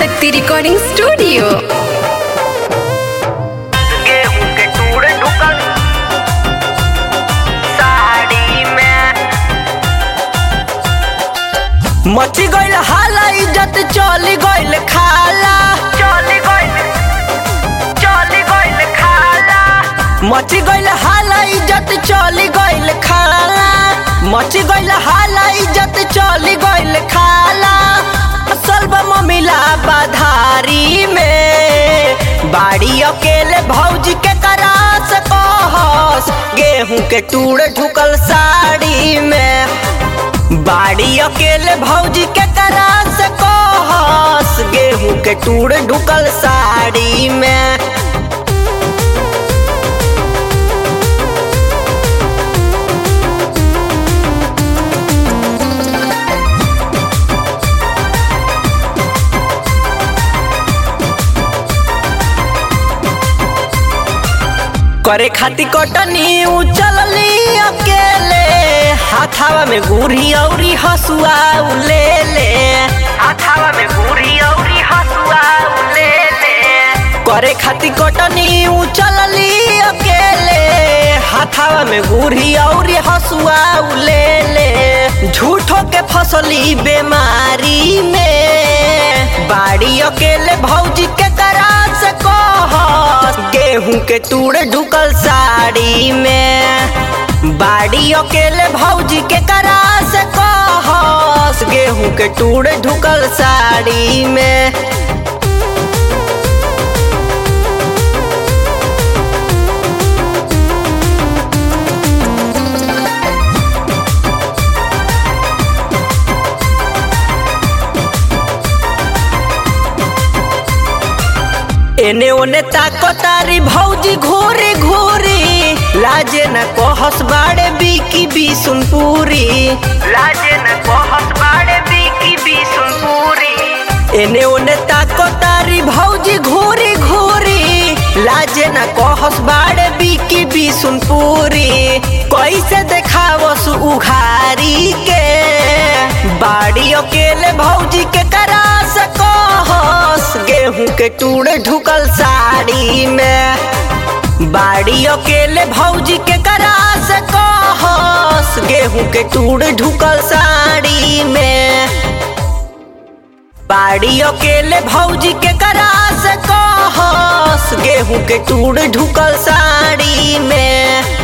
शक्ति recording studio गेहूं के टूड़ ढुकल साड़ी में मची गइल हाला इज्जत चली गइल खाला चली गइल चली गइल खाला मची गइल हाला इज्जत चली गइल खाला मची गइल हाला इज्जत चली गइल खाला असल मिला बाधारी में बाड़ी अकेले भौजी के करा से कहस गेहूं के टूड़ ढुकल साड़ी में बाड़ी अकेले भौजी के करा से कहस गेहूं के टूड़ ढुकल साड़ी में करे खाती कटनी उचलली अकेले हाथावा में गुरी औरी हसुआ ले ले हाथावा में गुरी औरी हसुआ ले ले करे खाती कटनी उचलली अकेले हाथावा में गुरी औरी हसुआ ले ले झूठो के फसली बीमारी में बाड़ी अकेले भौजी के करा से कहस गेहूं के टूड़ ढुकल साड़ी में बाड़ी अकेले भौजी के करा से कहस गेहूं के टूड़ ढुकल साड़ी में एने ओने ताको तारी भौजी घोरे घोरे लाजे न कहस बाड़े बीकी बिसुनपुरी लाजे न कहत बाड़े बीकी बिसुनपुरी एने ओने ताको तारी भौजी घोरे घोरे लाजे न कहस बाड़े बीकी बिसुनपुरी कैसे देखावस उघारी के बाड़ी अकेले भौजी के करा से कहस गेहूं के टूड़ ढुकल साड़ी में बाड़ी अकेले भौजी के करा से कहस गेहूं के टूड़ ढुकल साड़ी में बाड़ी अकेले भौजी के करा से कहस गेहूं के टूड़ ढुकल साड़ी में